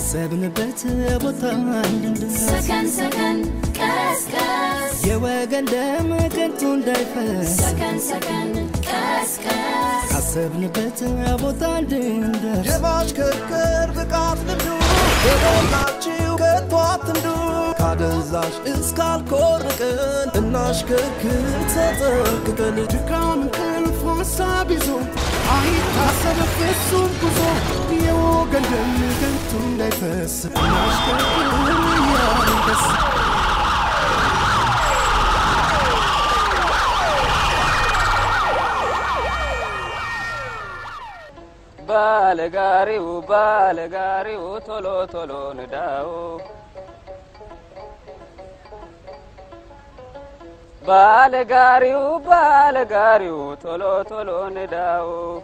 ካሰብንበት ቦታ እንድንደርስ ሰከን ሰከን ቀስቀስ የወገን ደም ከንቱ እንዳይፈስ ሰከን ሰከን ቀስቀስ ካሰብንበት ቦታ እንድንደርስ የማሽከርከር ብቃት ልምዱ የሞላችው ከቶ አትንዱ ካደንዛዥ እስካልኮርቅን እናሽከርክር ተጠንቅቀን ድካም እንቅልፍ ሀሳብ ይዞ አይታሰብ ፍጹም ጉዞ የወገን ደም ከንቱ እንዳይፈስ እናሽከርክር እያንደስ ባለጋሪው ባለጋሪው ቶሎ ቶሎ ንዳው ባለጋሪው ባለጋሪው ቶሎ ቶሎ ንዳው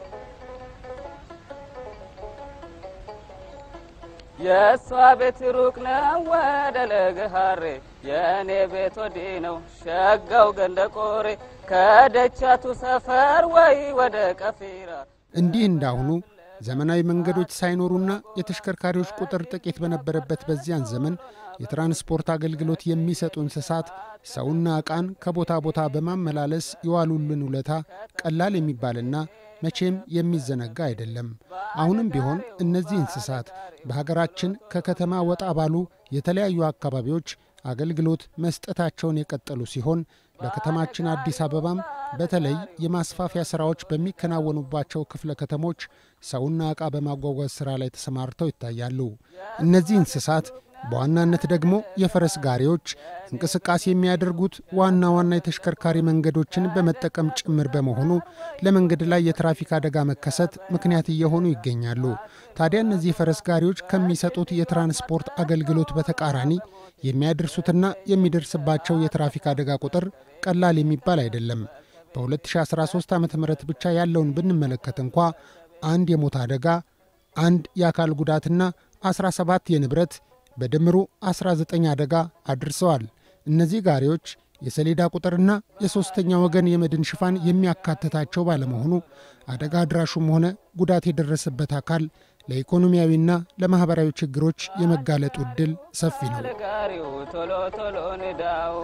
የእሷ ቤት ሩቅ ነው ወደ ለገሃሬ የእኔ ቤት ወዲህ ነው ሸጋው ገንደ ቆሬ ከደቻቱ ሰፈር ወይ ወደ ቀፊራ እንዲህ እንዳሁኑ ዘመናዊ መንገዶች ሳይኖሩና የተሽከርካሪዎች ቁጥር ጥቂት በነበረበት በዚያን ዘመን የትራንስፖርት አገልግሎት የሚሰጡ እንስሳት ሰውና ዕቃን ከቦታ ቦታ በማመላለስ የዋሉልን ውለታ ቀላል የሚባልና መቼም የሚዘነጋ አይደለም። አሁንም ቢሆን እነዚህ እንስሳት በሀገራችን ከከተማ ወጣ ባሉ የተለያዩ አካባቢዎች አገልግሎት መስጠታቸውን የቀጠሉ ሲሆን በከተማችን አዲስ አበባም በተለይ የማስፋፊያ ሥራዎች በሚከናወኑባቸው ክፍለ ከተሞች ሰውና ዕቃ በማጓጓዝ ሥራ ላይ ተሰማርተው ይታያሉ። እነዚህ እንስሳት በዋናነት ደግሞ የፈረስ ጋሪዎች እንቅስቃሴ የሚያደርጉት ዋና ዋና የተሽከርካሪ መንገዶችን በመጠቀም ጭምር በመሆኑ ለመንገድ ላይ የትራፊክ አደጋ መከሰት ምክንያት እየሆኑ ይገኛሉ። ታዲያ እነዚህ የፈረስ ጋሪዎች ከሚሰጡት የትራንስፖርት አገልግሎት በተቃራኒ የሚያደርሱትና የሚደርስባቸው የትራፊክ አደጋ ቁጥር ቀላል የሚባል አይደለም። በ2013 ዓ ም ብቻ ያለውን ብንመለከት እንኳ አንድ የሞት አደጋ፣ አንድ የአካል ጉዳትና 17 የንብረት በድምሩ 19 አደጋ አድርሰዋል። እነዚህ ጋሪዎች የሰሌዳ ቁጥርና የሦስተኛ ወገን የመድን ሽፋን የሚያካትታቸው ባለመሆኑ አደጋ አድራሹም ሆነ ጉዳት የደረሰበት አካል ለኢኮኖሚያዊና ለማኅበራዊ ችግሮች የመጋለጡ ዕድል ሰፊ ነው። ባለጋሪው ቶሎ ቶሎ ንዳው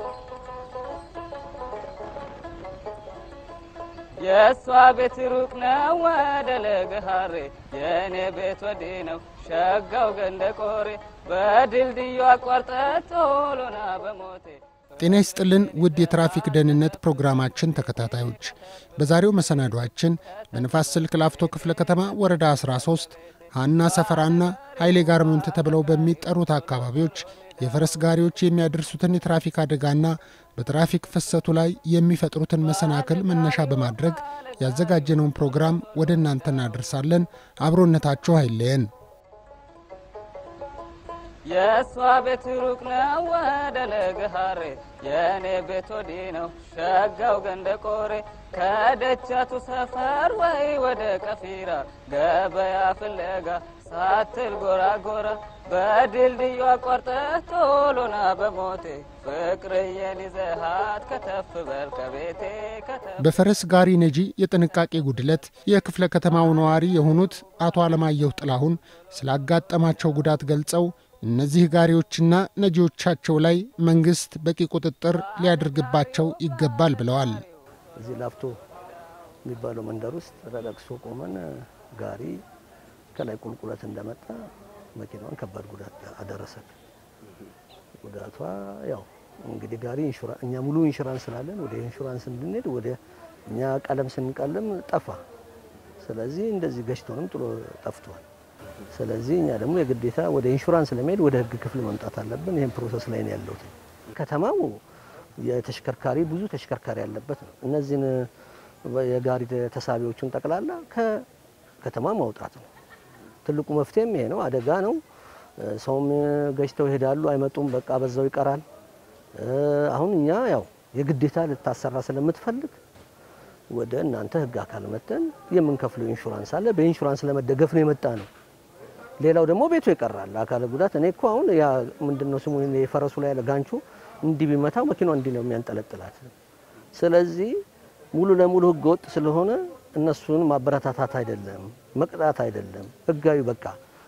የእሷ ቤት ሩቅ ነው ወደ ለገሃሬ የእኔ ቤት ወዲህ ነው ሸጋው ገንደ ቆሬ በድልድዩ አቋርጠ ቶሎና በሞቴ ጤና ይስጥልን ውድ የትራፊክ ደህንነት ፕሮግራማችን ተከታታዮች፣ በዛሬው መሰናዷችን በንፋስ ስልክ ላፍቶ ክፍለ ከተማ ወረዳ 13 ሀና ሰፈራና ኃይሌ ጋርመንት ተብለው በሚጠሩት አካባቢዎች የፈረስ ጋሪዎች የሚያደርሱትን የትራፊክ አደጋና በትራፊክ ፍሰቱ ላይ የሚፈጥሩትን መሰናክል መነሻ በማድረግ ያዘጋጀነውን ፕሮግራም ወደ እናንተ እናደርሳለን። አብሮነታችሁ አይለየን። የእሷ ቤት ሩቅ ነው ወደ ለገሃሬ የእኔ ቤት ወዲህ ነው ሸጋው ገንደ ቆሬ ከደቻቱ ሰፈር ወይ ወደ ቀፊራ ገበያ ፍለጋ ሳትል ጎራ ጎራ በድልድዩ አቋርጠ ቶሎና በሞቴ ፍቅርዬን ይዘሃት ከተፍ በል ከቤቴ ከተፍ በፈረስ ጋሪ ነጂ የጥንቃቄ ጉድለት የክፍለ ከተማው ነዋሪ የሆኑት አቶ አለማየሁ ጥላሁን ስላጋጠማቸው ጉዳት ገልጸው እነዚህ ጋሪዎችና ነጂዎቻቸው ላይ መንግሥት በቂ ቁጥጥር ሊያደርግባቸው ይገባል ብለዋል። እዚህ ላፍቶ የሚባለው መንደር ውስጥ ተለቅሶ ቆመን ጋሪ ከላይ ቁልቁለት እንደመጣ መኪናዋን ከባድ ጉዳት አደረሰን። ጉዳቷ ያው እንግዲህ ጋሪ ኢንሹራንስ እኛ ሙሉ ኢንሹራንስ ስላለን ወደ ኢንሹራንስ እንድንሄድ ወደ እኛ ቀለም ስንቀልም ጠፋ። ስለዚህ እንደዚህ ገጭቶንም ጥሎ ጠፍቷል። ስለዚህ እኛ ደግሞ የግዴታ ወደ ኢንሹራንስ ለመሄድ ወደ ሕግ ክፍል መምጣት አለብን። ይህን ፕሮሰስ ላይ ነው ያለሁት። ከተማው የተሽከርካሪ ብዙ ተሽከርካሪ ያለበት ነው። እነዚህን የጋሪ ተሳቢዎቹን ጠቅላላ ከከተማ ማውጣት ነው። ትልቁ መፍትሄም ይሄ ነው። አደጋ ነው። ሰውም ገጭተው ይሄዳሉ፣ አይመጡም፣ በቃ በዛው ይቀራል። አሁን እኛ ያው የግዴታ ልታሰራ ስለምትፈልግ ወደ እናንተ ህግ አካል መተን የምንከፍለው ኢንሹራንስ አለ። በኢንሹራንስ ለመደገፍ ነው የመጣ ነው። ሌላው ደግሞ ቤቱ ይቀራል። አካለ ጉዳት እኔ እኮ አሁን ያ ምንድነው ስሙ የፈረሱ ላይ ያለ ጋንቹ እንዲህ ቢመታው መኪናው እንዲህ ነው የሚያንጠለጥላት። ስለዚህ ሙሉ ለሙሉ ህገ ወጥ ስለሆነ እነሱን ማበረታታት አይደለም መቅጣት አይደለም፣ ህጋዊ በቃ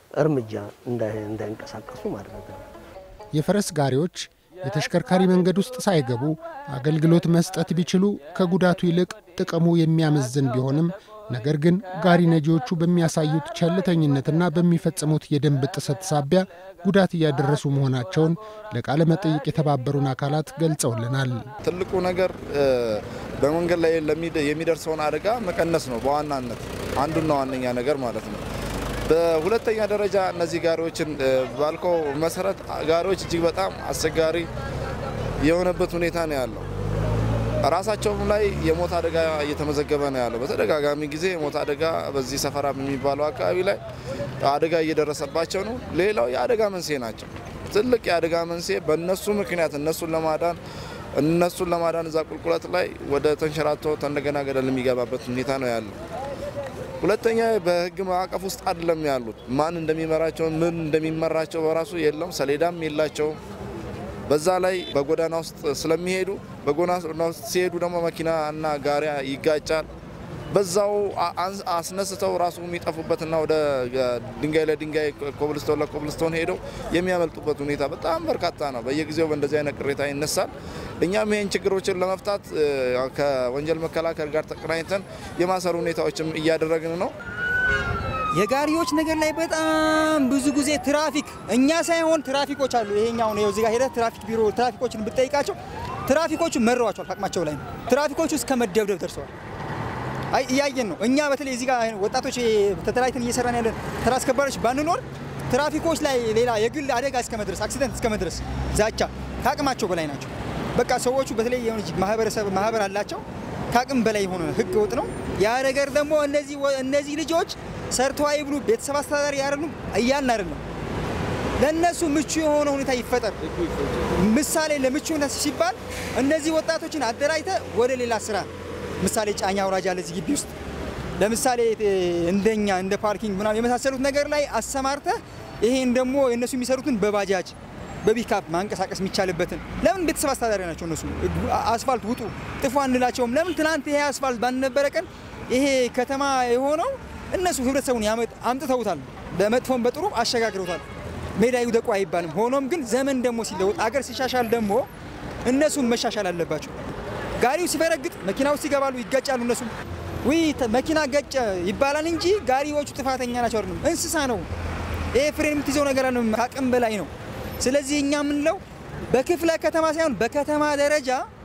እርምጃ እንዳይ- እንዳይንቀሳቀሱ ማድረግ ነው። የፈረስ ጋሪዎች የተሽከርካሪ መንገድ ውስጥ ሳይገቡ አገልግሎት መስጠት ቢችሉ ከጉዳቱ ይልቅ ጥቅሙ የሚያመዝን ቢሆንም ነገር ግን ጋሪ ነጂዎቹ በሚያሳዩት ቸልተኝነትና በሚፈጽሙት የደንብ ጥሰት ሳቢያ ጉዳት እያደረሱ መሆናቸውን ለቃለ መጠይቅ የተባበሩን አካላት ገልጸውልናል። ትልቁ ነገር እ፣ በመንገድ ላይ ለሚደ- የሚደርሰውን አደጋ መቀነስ ነው በዋናነት አንዱና ዋነኛ ነገር ማለት ነው። በሁለተኛ ደረጃ እነዚህ ጋሪዎችን እ፣ ባልከው መሰረት ጋሪዎች እጅግ በጣም አስቸጋሪ የሆነበት ሁኔታ ነው ያለው። ራሳቸውም ላይ የሞት አደጋ እየተመዘገበ ነው ያለው። በተደጋጋሚ ጊዜ የሞት አደጋ በዚህ ሰፈራ በሚባለው አካባቢ ላይ አደጋ እየደረሰባቸው ነው። ሌላው የአደጋ መንስኤ ናቸው። ትልቅ የአደጋ መንስኤ በእነሱ ምክንያት እነሱን ለማዳን እነሱን ለማዳን እዛ ቁልቁለት ላይ ወደ ተንሸራቶ እንደገና ገደል የሚገባበት ሁኔታ ነው ያለው። ሁለተኛ በሕግ ማዕቀፍ ውስጥ አይደለም ያሉት። ማን እንደሚመራቸው ምን እንደሚመራቸው በራሱ የለም፣ ሰሌዳም የላቸውም። በዛ ላይ በጎዳና ውስጥ ስለሚሄዱ በጎዳና ውስጥ ሲሄዱ ደግሞ መኪና እና ጋሪያ ይጋጫል። በዛው አ- አንስ- አስነስተው ራሱ የሚጠፉበትና ወደ እ፣ ድንጋይ ለድንጋይ ኮብልስቶን ለኮብልስቶን ሄደው የሚያመልጡበት ሁኔታ በጣም በርካታ ነው። በየጊዜው በእንደዚህ አይነት ቅሬታ ይነሳል። እኛም ይህን ችግሮችን ለመፍታት እ፣ ከወንጀል መከላከል ጋር ተቀናኝተን የማሰር ሁኔታዎችም እያደረግን ነው። የጋሪዎች ነገር ላይ በጣም ብዙ ጊዜ ትራፊክ እኛ ሳይሆን ትራፊኮች አሉ። ይሄኛው ነው እዚህ ጋር ሄደህ ትራፊክ ቢሮ ትራፊኮችን ብትጠይቃቸው ትራፊኮቹ መረዋቸዋል። አቅማቸው ላይ ነው። ትራፊኮቹ እስከ መደብደብ ደርሰዋል። አይ እያየን ነው። እኛ በተለይ እዚህ ጋር ወጣቶች ተተላይተን እየሰራን ያለን ተራ አስከባሪዎች ባንኖር ትራፊኮች ላይ ሌላ የግል አደጋ እስከ መድረስ አክሲደንት እስከ መድረስ ዛቻ ከአቅማቸው በላይ ናቸው። በቃ ሰዎቹ በተለይ የሆነች ማህበረሰብ ማህበር አላቸው ከአቅም በላይ የሆነ ህገ ወጥ ነው። ያ ነገር ደግሞ እነዚህ ወ- እነዚህ ልጆች ሰርተው አይብሉ ቤተሰብ አስተዳዳሪ ያረኑ እያልን አይደለም። ለእነሱ ምቹ የሆነ ሁኔታ ይፈጠር። ምሳሌ ለምቹ ሁኔታ ሲባል እነዚህ ወጣቶችን አደራጅተ ወደ ሌላ ስራ ምሳሌ ጫኛ አውራጅ አለ እዚህ ግቢ ውስጥ ለምሳሌ እ፣ እንደኛ እንደ ፓርኪንግ ምናምን የመሳሰሉት ነገር ላይ አሰማርተ ይሄን ደግሞ እነሱ የሚሰሩትን በባጃጅ በፒካፕ ማንቀሳቀስ የሚቻልበትን ለምን ቤተሰብ አስተዳዳሪ ናቸው እነሱ አስፋልት ውጡ ጥፉ አንላቸውም ለምን ትናንት ይሄ አስፋልት ባልነበረ ቀን ይሄ ከተማ የሆነው እነሱ ህብረተሰቡን ያመጥ አምጥተውታል በመጥፎም በጥሩ አሸጋግረውታል ሜዳ ይውደቁ አይባልም ሆኖም ግን ዘመን ደግሞ ሲለውጥ አገር ሲሻሻል ደግሞ እነሱም መሻሻል አለባቸው ጋሪው ሲፈረግጥ መኪና ውስጥ ይገባሉ ይጋጫሉ እነሱ ውይ ተ- መኪና ገጨ ይባላል እንጂ ጋሪዎቹ ጥፋተኛ ናቸው አይደለም እንስሳ ነው ይሄ ፍሬን የምትይዘው ነገር አለ ከአቅም በላይ ነው ስለዚህ እኛ የምንለው በክፍለ ከተማ ሳይሆን በከተማ ደረጃ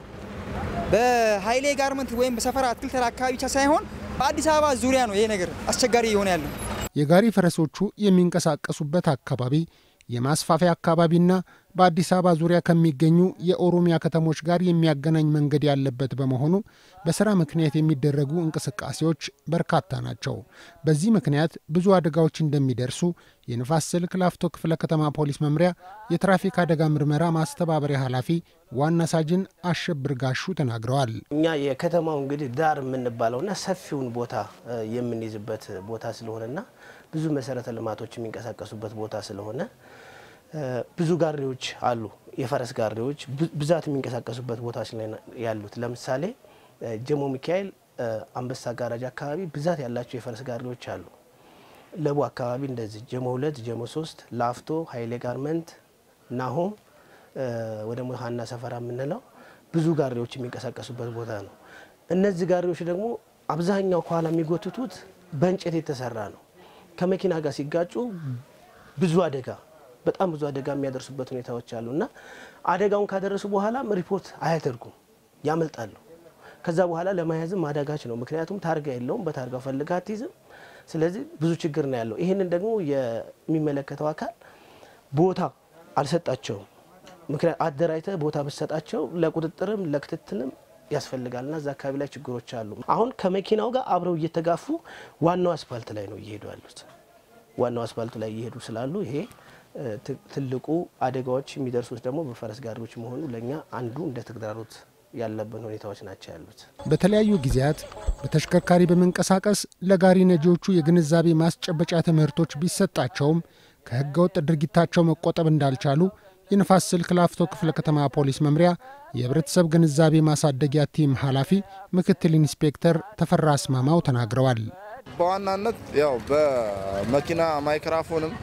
በሀይሌ ጋርመንት ወይም በሰፈራ አትክልት ተራ አካባቢ ብቻ ሳይሆን በአዲስ አበባ ዙሪያ ነው ይሄ ነገር አስቸጋሪ የሆነ ያለው የጋሪ ፈረሶቹ የሚንቀሳቀሱበት አካባቢ የማስፋፊያ አካባቢና በአዲስ አበባ ዙሪያ ከሚገኙ የኦሮሚያ ከተሞች ጋር የሚያገናኝ መንገድ ያለበት በመሆኑ በስራ ምክንያት የሚደረጉ እንቅስቃሴዎች በርካታ ናቸው። በዚህ ምክንያት ብዙ አደጋዎች እንደሚደርሱ የንፋስ ስልክ ላፍቶ ክፍለ ከተማ ፖሊስ መምሪያ የትራፊክ አደጋ ምርመራ ማስተባበሪያ ኃላፊ ዋና ሳጅን አሸብር ጋሹ ተናግረዋል። እኛ የከተማው እንግዲህ ዳር የምንባለውና ሰፊውን ቦታ እ፣ የምንይዝበት ቦታ ስለሆነና ብዙ መሰረተ ልማቶች የሚንቀሳቀሱበት ቦታ ስለሆነ እ፣ ብዙ ጋሪዎች አሉ። የፈረስ ጋሪዎች ብ- ብዛት የሚንቀሳቀሱበት ቦታዎች ላይ ነው ያሉት። ለምሳሌ እ፣ ጀሞ ሚካኤል እ፣ አንበሳ ጋራጅ አካባቢ ብዛት ያላቸው የፈረስ ጋሪዎች አሉ። ለቡ አካባቢ እንደዚህ ጀሞ ሁለት ጀሞ ሶስት ላፍቶ ሀይሌ ጋርመንት ናሆም እ፣ ወደ ሀና ሰፈራ የምንለው ብዙ ጋሪዎች የሚንቀሳቀሱበት ቦታ ነው። እነዚህ ጋሪዎች ደግሞ አብዛኛው ከኋላ የሚጎትቱት በእንጨት የተሰራ ነው። ከመኪና ጋር ሲጋጩ ብዙ አደጋ በጣም ብዙ አደጋ የሚያደርሱበት ሁኔታዎች አሉ እና አደጋውን ካደረሱ በኋላም ሪፖርት አያደርጉም፣ ያመልጣሉ። ከዛ በኋላ ለመያዝም አዳጋች ነው። ምክንያቱም ታርጋ የለውም፣ በታርጋው ፈልጋ አትይዝም። ስለዚህ ብዙ ችግር ነው ያለው። ይህንን ደግሞ የሚመለከተው አካል ቦታ አልሰጣቸውም። ምክንያት አደራጅተ ቦታ ብሰጣቸው ለቁጥጥርም ለክትትልም ያስፈልጋልና እዛ አካባቢ ላይ ችግሮች አሉ። አሁን ከመኪናው ጋር አብረው እየተጋፉ ዋናው አስፋልት ላይ ነው እየሄዱ ያሉት። ዋናው አስፋልቱ ላይ እየሄዱ ስላሉ ይሄ እ፣ ት- ትልቁ አደጋዎች የሚደርሱት ደግሞ በፈረስ ጋሪዎች መሆኑ ለእኛ አንዱ እንደ ተግዳሮት ያለብን ሁኔታዎች ናቸው ያሉት። በተለያዩ ጊዜያት በተሽከርካሪ በመንቀሳቀስ ለጋሪ ነጂዎቹ የግንዛቤ ማስጨበጫ ትምህርቶች ቢሰጣቸውም ከሕገወጥ ድርጊታቸው መቆጠብ እንዳልቻሉ የንፋስ ስልክ ላፍቶ ክፍለ ከተማ ፖሊስ መምሪያ የህብረተሰብ ግንዛቤ ማሳደጊያ ቲም ኃላፊ ምክትል ኢንስፔክተር ተፈራ አስማማው ተናግረዋል። በዋናነት ያው በመኪና ማይክራፎንም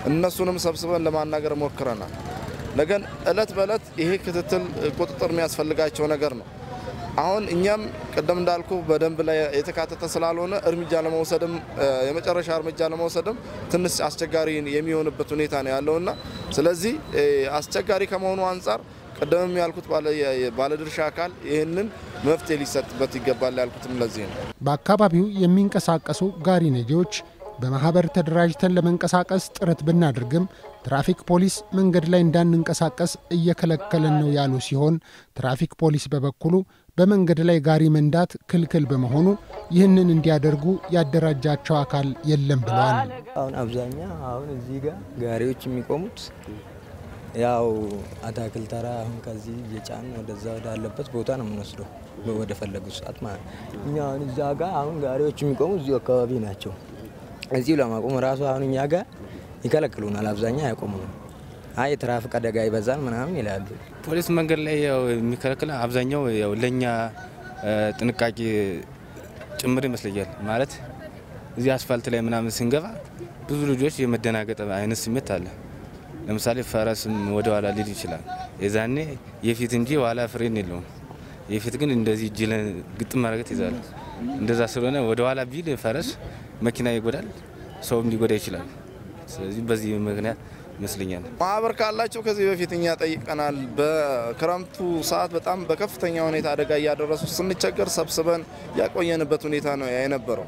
እነሱንም ሰብስበን ለማናገር ሞክረናል። ነገን እለት በእለት ይሄ ክትትል ቁጥጥር የሚያስፈልጋቸው ነገር ነው። አሁን እኛም ቅድም እንዳልኩ በደንብ ላይ የተካተተ ስላልሆነ እርምጃ ለመውሰድም የመጨረሻ እርምጃ ለመውሰድም ትንሽ አስቸጋሪ የሚሆንበት ሁኔታ ነው ያለውና ስለዚህ አስቸጋሪ ከመሆኑ አንጻር ቅድምም ያልኩት ባለድርሻ አካል ይህንን መፍትሄ ሊሰጥበት ይገባል ያልኩትም ለዚህ ነው። በአካባቢው የሚንቀሳቀሱ ጋሪ ነጂዎች በማህበር ተደራጅተን ለመንቀሳቀስ ጥረት ብናደርግም ትራፊክ ፖሊስ መንገድ ላይ እንዳንንቀሳቀስ እየከለከለን ነው ያሉ ሲሆን ትራፊክ ፖሊስ በበኩሉ በመንገድ ላይ ጋሪ መንዳት ክልክል በመሆኑ ይህንን እንዲያደርጉ ያደራጃቸው አካል የለም ብለዋል። አሁን አብዛኛ አሁን እዚህ ጋር ጋሪዎች የሚቆሙት ያው አታክል ተራ አሁን ከዚህ እየጫን ወደዛ ወዳለበት ቦታ ነው የምንወስደው ወደ ፈለጉት ሰዓት ማለት ነው። እኛ አሁን እዛ ጋር አሁን ጋሪዎች የሚቆሙ እዚሁ አካባቢ ናቸው። እዚሁ ለማቆም ራሱ አሁን እኛ ጋር ይከለክሉናል። አብዛኛ ያቆሙ አይ የትራፊክ አደጋ ይበዛል ምናምን ይላሉ። ፖሊስ መንገድ ላይ ያው የሚከለክል አብዛኛው ያው ለእኛ ጥንቃቄ ጭምር ይመስለኛል። ማለት እዚህ አስፋልት ላይ ምናምን ስንገባ ብዙ ልጆች የመደናገጥ አይነት ስሜት አለ። ለምሳሌ ፈረስም ወደ ኋላ ሊል ይችላል። የዛኔ የፊት እንጂ ኋላ ፍሬን የለውም። የፊት ግን እንደዚህ እጅ ግጥም ማድረገት ይዛል። እንደዛ ስለሆነ ወደ ኋላ ቢል ፈረስ መኪና ይጎዳል፣ ሰውም ሊጎዳ ይችላል። ስለዚህ በዚህ ምክንያት ይመስለኛል ማህበር ካላቸው ከዚህ በፊት እኛ ጠይቀናል። በክረምቱ ሰዓት በጣም በከፍተኛ ሁኔታ አደጋ እያደረሱ ስንቸገር ሰብስበን ያቆየንበት ሁኔታ ነው የነበረው።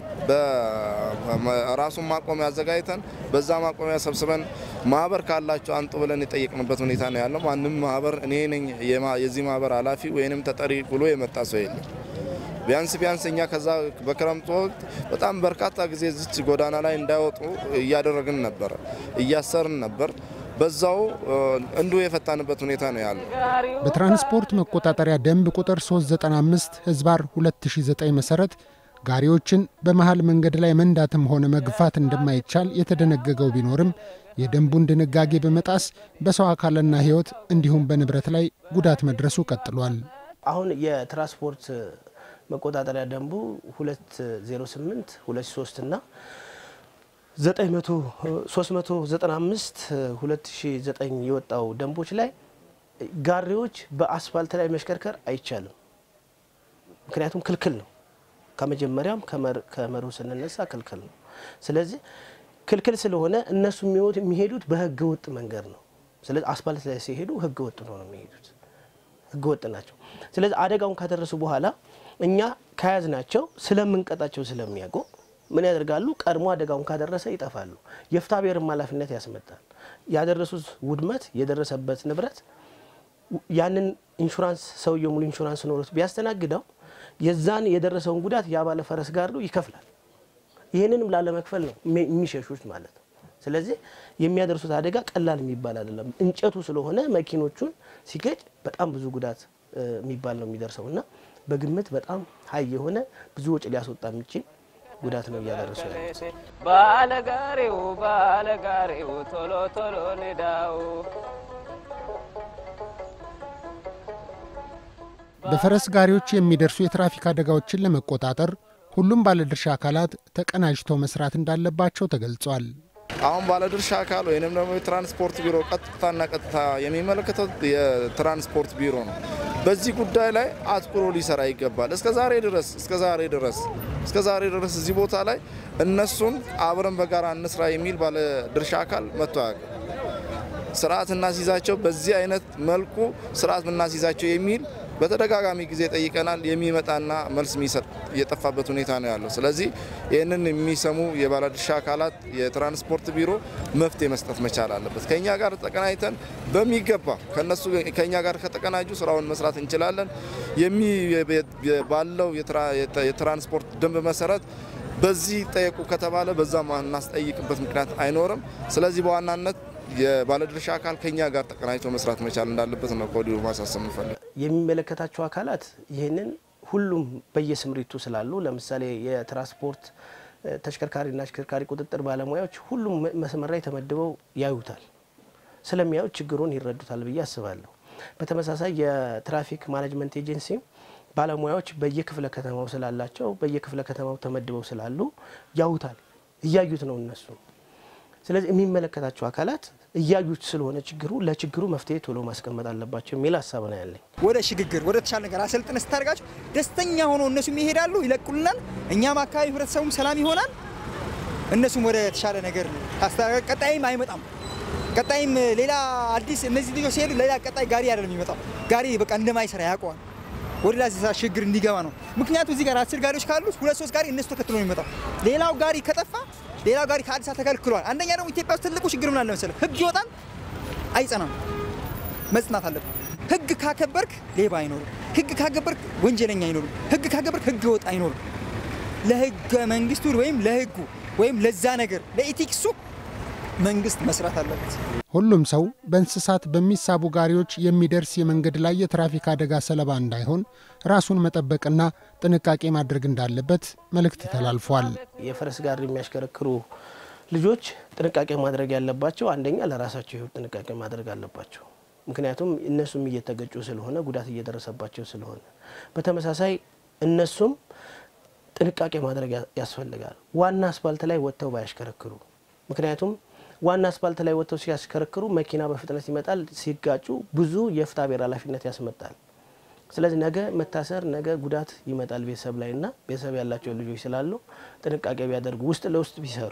በራሱን ማቆሚያ አዘጋጅተን በዛ ማቆሚያ ሰብስበን ማህበር ካላቸው አንጡ ብለን የጠየቅንበት ሁኔታ ነው ያለው። ማንም ማህበር እኔ ነኝ የዚህ ማህበር ኃላፊ ወይንም ተጠሪ ብሎ የመጣ ሰው የለም። ቢያንስ ቢያንስ እኛ ከዛ በክረምቱ ወቅት በጣም በርካታ ጊዜ ዝች ጎዳና ላይ እንዳይወጡ እያደረግን ነበረ፣ እያሰርን ነበር። በዛው እንዱ የፈታንበት ሁኔታ ነው ያለው። በትራንስፖርት መቆጣጠሪያ ደንብ ቁጥር 395 ህዝባር 2009 መሰረት ጋሪዎችን በመሃል መንገድ ላይ መንዳትም ሆነ መግፋት እንደማይቻል የተደነገገው ቢኖርም የደንቡን ድንጋጌ በመጣስ በሰው አካልና ሕይወት እንዲሁም በንብረት ላይ ጉዳት መድረሱ ቀጥሏል። አሁን የትራንስፖርት መቆጣጠሪያ ደንቡ 208 23 እና 395 2009 የወጣው ደንቦች ላይ ጋሪዎች በአስፋልት ላይ መሽከርከር አይቻልም። ምክንያቱም ክልክል ነው። ከመጀመሪያም ከመርሁ ስንነሳ ክልክል ነው። ስለዚህ ክልክል ስለሆነ እነሱ የሚሄዱት በህገ ወጥ መንገድ ነው። ስለዚህ አስፋልት ላይ ሲሄዱ ህገ ወጥ ነው ነው የሚሄዱት ህገ ወጥ ናቸው። ስለዚህ አደጋውን ካደረሱ በኋላ እኛ ከያዝናቸው ስለምንቀጣቸው ስለሚያውቁ ምን ያደርጋሉ? ቀድሞ አደጋውን ካደረሰ ይጠፋሉ። የፍትሐ ብሔርም ኃላፊነት ያስመጣል። ያደረሱት ውድመት የደረሰበት ንብረት ያንን ኢንሹራንስ ሰውየው ሙሉ ኢንሹራንስ ኖሮት ቢያስተናግደው የዛን የደረሰውን ጉዳት ያባለ ፈረስ ጋር ይከፍላል። ይህንንም ላለመክፈል ነው የሚሸሹት ማለት ነው። ስለዚህ የሚያደርሱት አደጋ ቀላል የሚባል አይደለም። እንጨቱ ስለሆነ መኪኖቹን ሲገጭ በጣም ብዙ ጉዳት የሚባል ነው የሚደርሰው እና በግምት በጣም ሀይ የሆነ ብዙ ወጪ ሊያስወጣ የሚችል ጉዳት ነው እያደረሱ ያሉት። ባለጋሪው ባለጋሪው ቶሎ ቶሎ ንዳው በፈረስ ጋሪዎች የሚደርሱ የትራፊክ አደጋዎችን ለመቆጣጠር ሁሉም ባለድርሻ አካላት ተቀናጅተው መስራት እንዳለባቸው ተገልጿል። አሁን ባለድርሻ አካል ወይንም ደግሞ የትራንስፖርት ቢሮ ቀጥታና ቀጥታ የሚመለከተው የትራንስፖርት ቢሮ ነው። በዚህ ጉዳይ ላይ አትኩሮ ሊሰራ ይገባል። እስከ ዛሬ ድረስ እስከ ዛሬ ድረስ እስከ ዛሬ ድረስ እዚህ ቦታ ላይ እነሱን አብረን በጋራ እንስራ የሚል ባለድርሻ አካል መጥቶ አያውቅም። ስርዓት እናስይዛቸው፣ በዚህ አይነት መልኩ ስርዓት እናስይዛቸው የሚል በተደጋጋሚ ጊዜ ጠይቀናል። የሚመጣና መልስ የሚሰጥ የጠፋበት ሁኔታ ነው ያለው። ስለዚህ ይህንን የሚሰሙ የባለድርሻ አካላት የትራንስፖርት ቢሮ መፍትሄ መስጠት መቻል አለበት። ከኛ ጋር ተቀናጅተን በሚገባ ከነሱ ከኛ ጋር ከተቀናጁ ስራውን መስራት እንችላለን። የሚ ባለው የትራንስፖርት ደንብ መሰረት በዚህ ጠየቁ ከተባለ በዛ እናስጠይቅበት ምክንያት አይኖርም። ስለዚህ በዋናነት የባለድርሻ አካል ከኛ ጋር ተቀናጅቶ መስራት መቻል እንዳለበት ነው ከወዲሁ ማሳሰብ እንፈልግ። የሚመለከታቸው አካላት ይህንን ሁሉም በየስምሪቱ ስላሉ ለምሳሌ የትራንስፖርት ተሽከርካሪና አሽከርካሪ ቁጥጥር ባለሙያዎች ሁሉም መስመር ላይ ተመድበው ያዩታል። ስለሚያዩት ችግሩን ይረዱታል ብዬ አስባለሁ። በተመሳሳይ የትራፊክ ማኔጅመንት ኤጀንሲ ባለሙያዎች በየክፍለ ከተማው ስላላቸው በየክፍለ ከተማው ተመድበው ስላሉ ያዩታል፣ እያዩት ነው እነሱ። ስለዚህ የሚመለከታቸው አካላት እያዩት ስለሆነ ችግሩ ለችግሩ መፍትሄ ቶሎ ማስቀመጥ አለባቸው የሚል ሀሳብ ነው ያለኝ። ወደ ሽግግር ወደ ተሻለ ነገር አሰልጥነ ስታደርጋቸው ደስተኛ ሆኖ እነሱም ይሄዳሉ፣ ይለቁልናል። እኛም አካባቢ ህብረተሰቡም ሰላም ይሆናል። እነሱም ወደ ተሻለ ነገር ታስተካከል። ቀጣይም አይመጣም። ቀጣይም ሌላ አዲስ እነዚህ ልጆች ሲሄዱ ሌላ ቀጣይ ጋሪ አይደለም የሚመጣው። ጋሪ በቃ እንደማይሰራ ያውቀዋል። ወደ ላ ሽግግር እንዲገባ ነው። ምክንያቱም እዚህ ጋር አስር ጋሪዎች ካሉ ሁለት ሶስት ጋሪ እነሱ ተከትሎ ነው የሚመጣው። ሌላው ጋሪ ከጠፋ ሌላው ጋሪ ከአዲስ አበባ ተከልክሏል። አንደኛ ደግሞ ኢትዮጵያ ውስጥ ትልቁ ችግር ምን አለ መሰለህ? ህግ ይወጣል አይጸናም። መጽናት አለብን። ህግ ካከበርክ ሌባ አይኖርም። ህግ ካከበርክ ወንጀለኛ አይኖርም። ህግ ካከበርክ ህግ ወጥ አይኖርም። ለህገ መንግስቱ ወይም ለህጉ ወይም ለዛ ነገር ለኢቲክሱ መንግስት መስራት አለበት። ሁሉም ሰው በእንስሳት በሚሳቡ ጋሪዎች የሚደርስ የመንገድ ላይ የትራፊክ አደጋ ሰለባ እንዳይሆን ራሱን መጠበቅና ጥንቃቄ ማድረግ እንዳለበት መልእክት ተላልፏል። የፈረስ ጋሪ የሚያሽከረክሩ ልጆች ጥንቃቄ ማድረግ ያለባቸው አንደኛ ለራሳቸው ህይወት ጥንቃቄ ማድረግ አለባቸው። ምክንያቱም እነሱም እየተገጩ ስለሆነ ጉዳት እየደረሰባቸው ስለሆነ፣ በተመሳሳይ እነሱም ጥንቃቄ ማድረግ ያስፈልጋል። ዋና አስፋልት ላይ ወጥተው ባያሽከረክሩ ምክንያቱም ዋና አስፋልት ላይ ወጥተው ሲያሽከረክሩ መኪና በፍጥነት ይመጣል። ሲጋጩ ብዙ የፍትሐ ብሔር ኃላፊነት ያስመጣል። ስለዚህ ነገ መታሰር፣ ነገ ጉዳት ይመጣል ቤተሰብ ላይ እና ቤተሰብ ያላቸው ልጆች ስላሉ ጥንቃቄ ቢያደርጉ ውስጥ ለውስጥ ቢሰሩ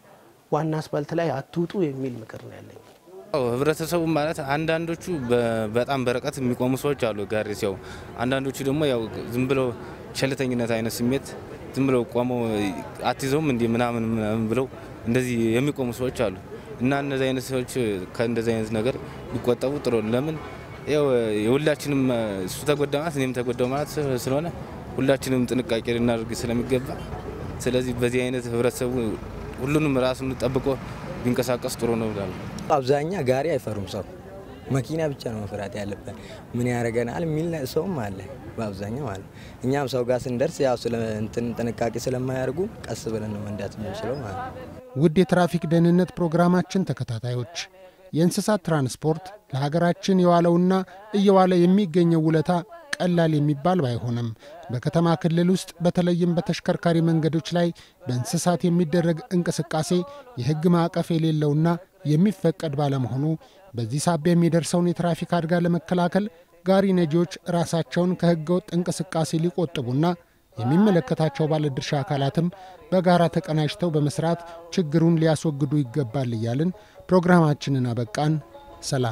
ዋና አስፋልት ላይ አትውጡ የሚል ምክር ነው ያለኝ። ህብረተሰቡ ማለት አንዳንዶቹ በጣም በርቀት የሚቆሙ ሰዎች አሉ ጋሪ ሲያው፣ አንዳንዶቹ ደግሞ ያው ዝም ብለው ቸልተኝነት አይነት ስሜት ዝም ብለው ቆመው አትይዘውም እንዲህ ምናምን ምናምን ብለው እንደዚህ የሚቆሙ ሰዎች አሉ እና እነዚህ አይነት ሰዎች ከእንደዚህ አይነት ነገር ሊቆጠቡ ጥሩ ነው። ለምን ያው የሁላችንም እሱ ተጎዳ ማለት እኔም ተጎዳው ማለት ስለሆነ ሁላችንም ጥንቃቄ ልናደርግ ስለሚገባ ስለዚህ በዚህ አይነት ህብረተሰቡ ሁሉንም ራሱን ጠብቆ ቢንቀሳቀስ ጥሩ ነው ብላለሁ። አብዛኛ ጋሪ አይፈሩም ሰው መኪና ብቻ ነው መፍራት ያለበት። ምን ያደርገናል የሚል ሰውም አለ በአብዛኛው ማለት ነው። እኛም ሰው ጋር ስንደርስ ያው ስለ እንትን ጥንቃቄ ስለማያደርጉ ቀስ ብለን ነው መንዳት የምንችለው ማለት ነው። ውድ የትራፊክ ደህንነት ፕሮግራማችን ተከታታዮች የእንስሳት ትራንስፖርት ለሀገራችን የዋለውና እየዋለ የሚገኘው ውለታ ቀላል የሚባል ባይሆንም በከተማ ክልል ውስጥ በተለይም በተሽከርካሪ መንገዶች ላይ በእንስሳት የሚደረግ እንቅስቃሴ የሕግ ማዕቀፍ የሌለውና የሚፈቀድ ባለመሆኑ በዚህ ሳቢያ የሚደርሰውን የትራፊክ አደጋ ለመከላከል ጋሪ ነጂዎች ራሳቸውን ከሕገ ወጥ እንቅስቃሴ ሊቆጥቡና የሚመለከታቸው ባለድርሻ አካላትም በጋራ ተቀናጅተው በመስራት ችግሩን ሊያስወግዱ ይገባል እያልን ፕሮግራማችንን አበቃን። ሰላም።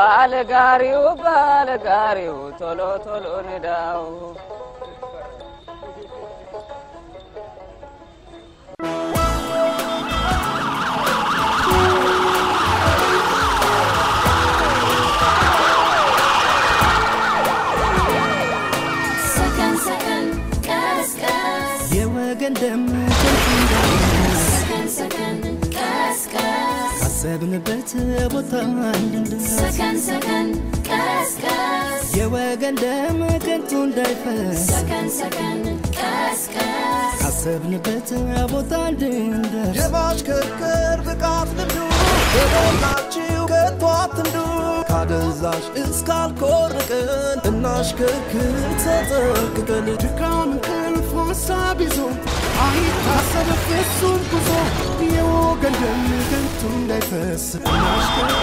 ባለጋሪው ባለጋሪው ቶሎ ቶሎ ንዳው ሰከን ሰከን ቀስ ቀስ የወገን ደም ከንቱ እንዳይፈስ ሰከን ሰከን ቀስ ቀስ ካሰብንበት ቦታ እንድንደርስ ሰከን ሰከን ቀስ ቀስ የወገን ደም ከንቱ እንዳይፈስ ሰከን ሰከን ቀስ ቀስ ካሰብንበት ቦታ እንድንደርስ የማሽከርከር ብቃት ልምዱ የሞላችሁ ከቶ አትንዱ ካደንዛዥ እስካልኮርቅን እናሽከርክር ተጠንቅቀን ድካም እንቅልፍ ሀሳብ ይዞ አይታሰብ ፍጹም ጉዞ የወገን ደም ከንቱ እንዳይፈስ እናሽከርክር